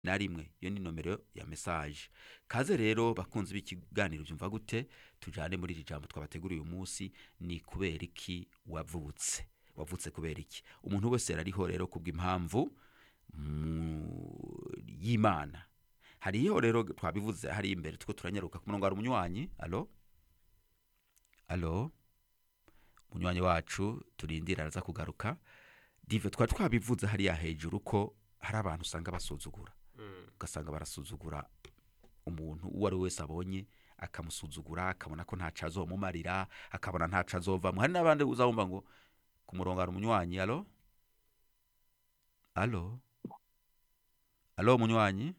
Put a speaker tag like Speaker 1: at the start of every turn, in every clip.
Speaker 1: na rimwe iyo ni nomero ya mesaje kaze rero bakunzi b'ikiganiro byumva gute tujyane muri iri jambo twabateguriye uyu munsi ni kubera iki wavutse wavutse kubera iki umuntu wese yarariho rero kubw'impamvu mu- y'imana hariho rero twabivuze hari imbere two turanyaruka ku murongo hari umunywanyi alo alo umunywanyi wacu turindira araza kugaruka dive twari twabivuze hariya hejuru ko hari abantu usanga basuzugura ugasanga barasuzugura umuntu uwo ari we wese abonye akamusuzugura akabona ko ntaco azomumarira akabona ntaco azovamo hari n'abandi uzabumva ngo ku murongo hari umunywanyi alo alo alo umunywanyi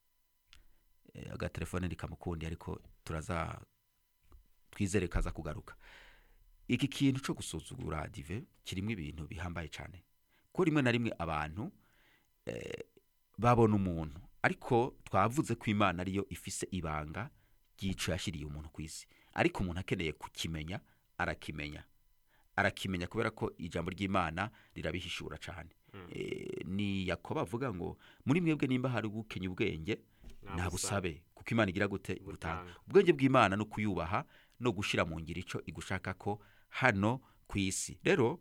Speaker 1: Eh, agatelefone ntikamukundi ariko turaza twizere kaza kugaruka iki kintu cyo gusuzugura dive kirimo ibintu bihambaye cyane ko rimwe na rimwe abantu eh, babona umuntu ariko twavuze ko imana ariyo ifise ibanga ry'ico yashyiriye umuntu ku isi ariko umuntu akeneye kukimenya arakimenya arakimenya kubera ko ijambo ry'imana rirabihishura cyane Eh, ni yakobo avuga ngo muri mwebwe nimba hari gukenya ubwenge nabusabe kuko imana igira gute
Speaker 2: Butanga.
Speaker 1: butanga ubwenge bw'imana no kuyubaha no gushyira mu ngiro icyo igushaka ko hano ku isi rero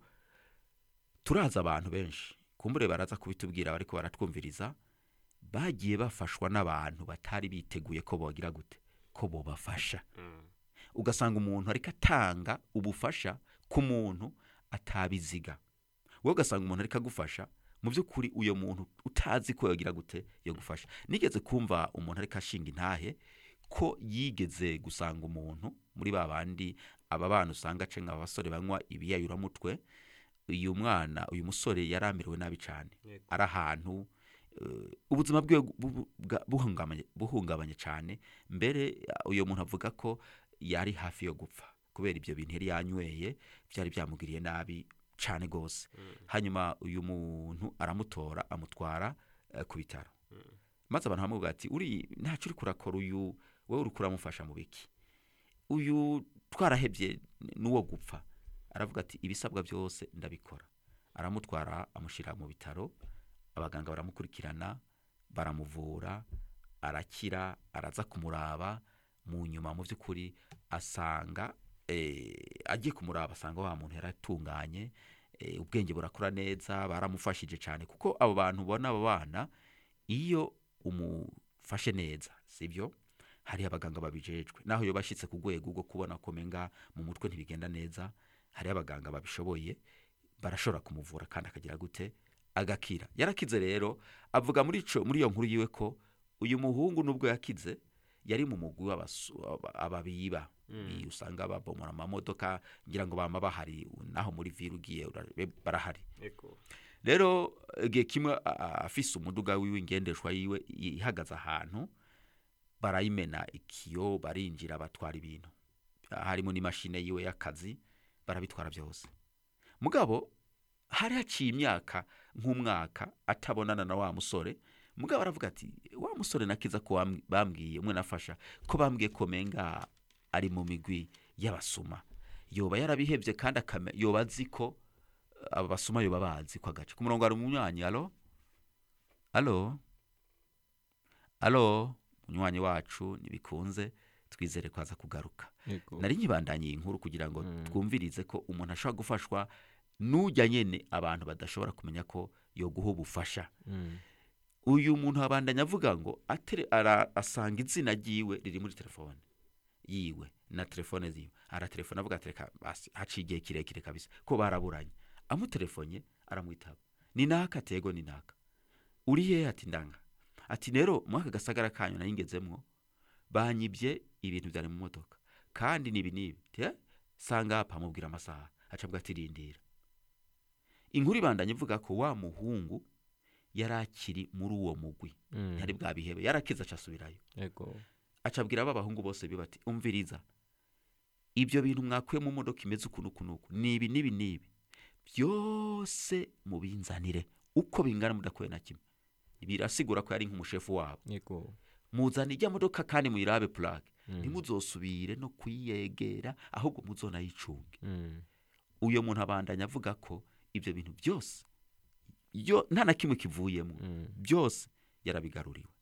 Speaker 1: turazi abantu benshi kumbure baraza kubitubwira bariko baratwumviriza bagiye bafashwa n'abantu batari biteguye ko bogira gute ko bobafasha ugasanga umuntu ariko atanga ubufasha ku muntu atabiziga wowe ugasanga umuntu ariko agufasha mu by'ukuri uyo muntu utazi ko yagira gute yo gufasha nigeze kumva umuntu ariko ashinga intahe ko yigeze gusanga umuntu muri ba bandi aba bana usanga acenga abasore banywa ibiyayuramutwe uyu mwana uyu musore yari amerewe nabi cyane
Speaker 2: Yego.
Speaker 1: ari ahantu eh, ubuzima bwe bu- bu- bwa- buhungabanye buhungabanye cyane mbere uh, uyu muntu avuga ko yari hafi yo gupfa kubera ibyo bintu yari yanyweye byari byamugiriye nabi cyane rwose hanyuma uyu muntu aramutora amutwara eh, ku bitaro maze abantu bamubwira ati uri ntacyo uri kurakora uyu wowe uri kuramufasha mu biki uyu twarahebye n'uwo gupfa aravuga ati ibisabwa byose ndabikora aramutwara amushyira mu bitaro abaganga baramukurikirana baramuvura arakira araza kumuraba mu nyuma mu by'ukuri asanga eh, agiye kumuraba asanga wa muntu yaratunganye eh, ubwenge burakura neza baramufashije cyane kuko abo bantu ubona abo bana iyo umufashe neza sibyo hari abaganga babijejwe naho iyo bashyitse ku rwego rwo kubona ko menga mu mutwe ntibigenda neza hari abaganga babishoboye barashobora kumuvura kandi akagira gute agakira yarakize rero avuga muri ico muri iyo nkuru yiwe ko uyu muhungu nubwo yakize yari mu mugwi w'abasu- aba- ababiba Iyi usanga babomora amamodoka ngira ngo bama bahari naho muri vile ugiye ura- barahari
Speaker 2: Eko.
Speaker 1: rero igihe kimwe a- a- afise umuduga wiwe ingendeshwa yiwe ihagaze ahantu barayimena ikiyo barinjira batwara ibintu harimo n'imashini yiwe y'akazi barabitwara byose mugabo hari haciye imyaka nk'umwaka atabonana na wa musore mugabo aravuga ati wa musore nakiza ko wam- bambwiye umwe nafasha ko bambwiye ko menga ari mu migwi y'abasuma yoba yarabihebye kandi akame- yoba azi ko aba basuma yoba bazi ko agace ku murongo hari umunywanyi alo alo alo umunywanyi wacu ntibikunze twizere ko aza kugaruka
Speaker 2: Eko.
Speaker 1: nari nkibandanye iyi nkuru kugira ngo
Speaker 2: Mm.
Speaker 1: twumvirize ko umuntu ashobora gufashwa n'ujya nyene abantu badashobora kumenya ko yoguha ubufasha
Speaker 2: Mm.
Speaker 1: uyu muntu abandanya avuga ngo atere, ara, asanga izina ryiwe riri muri telefone yiwe na telefone ziwe aratelefone avuga ati reka basi haciye igihe kirekire kabisa ko baraburanye amutelefonye aramwitaba ni naka tego ni naka uri hehe ati ndanga ati rero mwaka gasagara kanyu nayingezemwo banyibye ibintu byari mu modoka kandi nibi nibi te sanga hapa amubwira amasaha acabwa ati rindira inkuru ibandanya ivuga ko wa muhungu yari akiri muri uwo mugwi
Speaker 2: Mm.
Speaker 1: ntiyari bwabihebe yarakize acasubirayo
Speaker 2: Eko.
Speaker 1: acabwira aba bahungu bose biba ati umviriza ibyo bintu mwakuye mu modoka imeze uku n'uku n'uku nibi nibi nibi byose mubinzanire uko bingana mudakuye na kimwe birasigura ko yari nk'umushefu wabo
Speaker 2: Eko.
Speaker 1: muzana ijya modoka kandi muyirabe purake
Speaker 2: Mm.
Speaker 1: ntimuzosubire no kuyegera ahubwo muzonayicunge
Speaker 2: Mm.
Speaker 1: uyo muntu abandanya avuga ko ibyo bintu byose yo nta na kimwe kivuyemo
Speaker 2: Mm.
Speaker 1: byose yarabigaruriwe